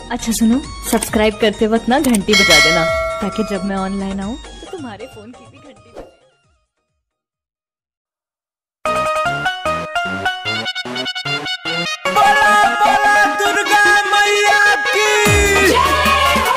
अच्छा सुनो सब्सक्राइब करते वक्त ना घंटी बजा देना ताकि जब मैं ऑनलाइन आऊँ तो तुम्हारे फोन की भी घंटी बजे बोला बोला दुर्गा मैया की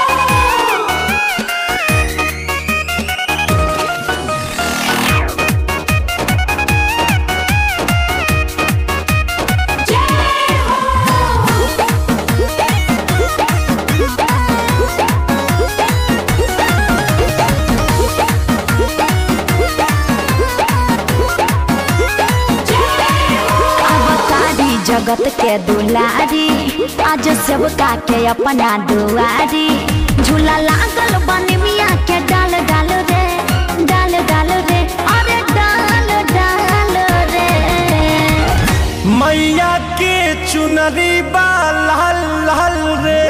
अवतारी जगत के दुलारी आज सब के अपना दुआरी झूला लागल बन मिया के डाल डाल रे डाल डाल रे अरे डाल डाल रे मैया के चुनरी बा लाल लाल रे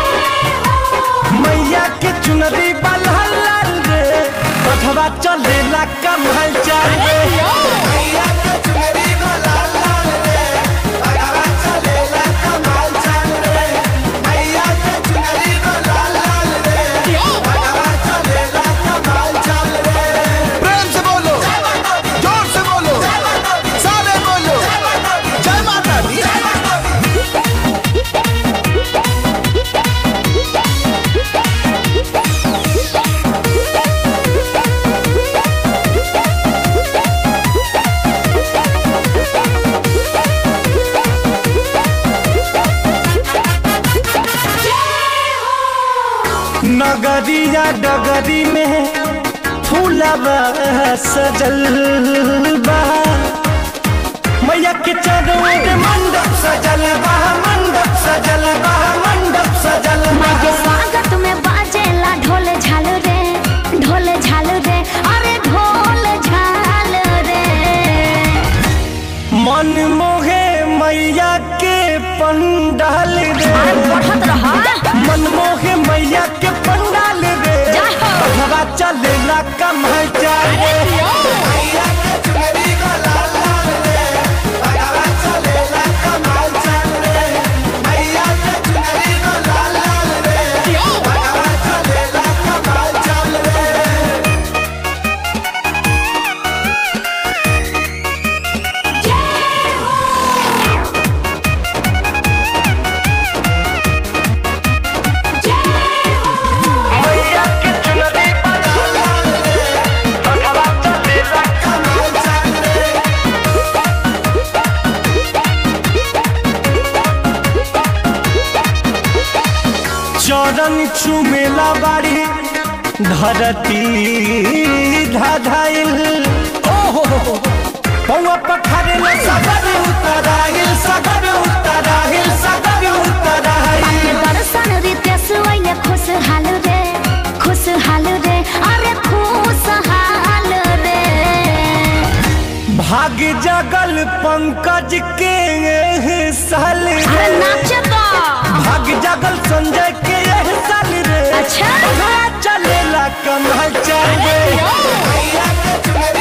मैया के चुनरी बा लाल लाल रे बधवा चलेला कमल चाल रे मैया के चुनरी बा लाल लाल रे बधवा चलेला कमल चाल रे मैया के चुनरी बा लाल लाल रे बधवा चलेला कमल चाल रे प्रेम से बोलो जोर से बोलो सारे बोलो जय माता दी नगरिया डगरी में फूलवा सजल बा मैया के चरों में मंडप सजल बा मंडप सजल बा मंडप सजल बा माँ के स्वागत में बाजेला ढोल झाल रे ढोल झाल रे अरे ढोल झाल रे मन मोहे मैया के पंडाल रे बढ़त रहा मन मोहे मैया के पंडाल रे जाहो। हवा चलेला कमल चाल रे मैया के चुनरी को लाल लाल रे हवा चलेला कमल चाल रे मैया के चुनरी को लाल लाल रे हवा चलेला कमल चाल रे मैया के चुनरी को लाल लाल रे हवा चलेला कमल चाल रे चरण चुमेला बाड़ी धरती धाधाइल ओहो पौआ पखारे ले सगर उतराइल सगर उतराइल सगर उतराइल दर्शन रितेश वैले खुशहाल रे खुशहाल रे अरे खुशहाल रे भाग जगल पंकज के एह साल अरे रे नाचबा भाग जगल संजय के एह साल रे अच्छा। चलेला कमल चल रे मैया के चुनरी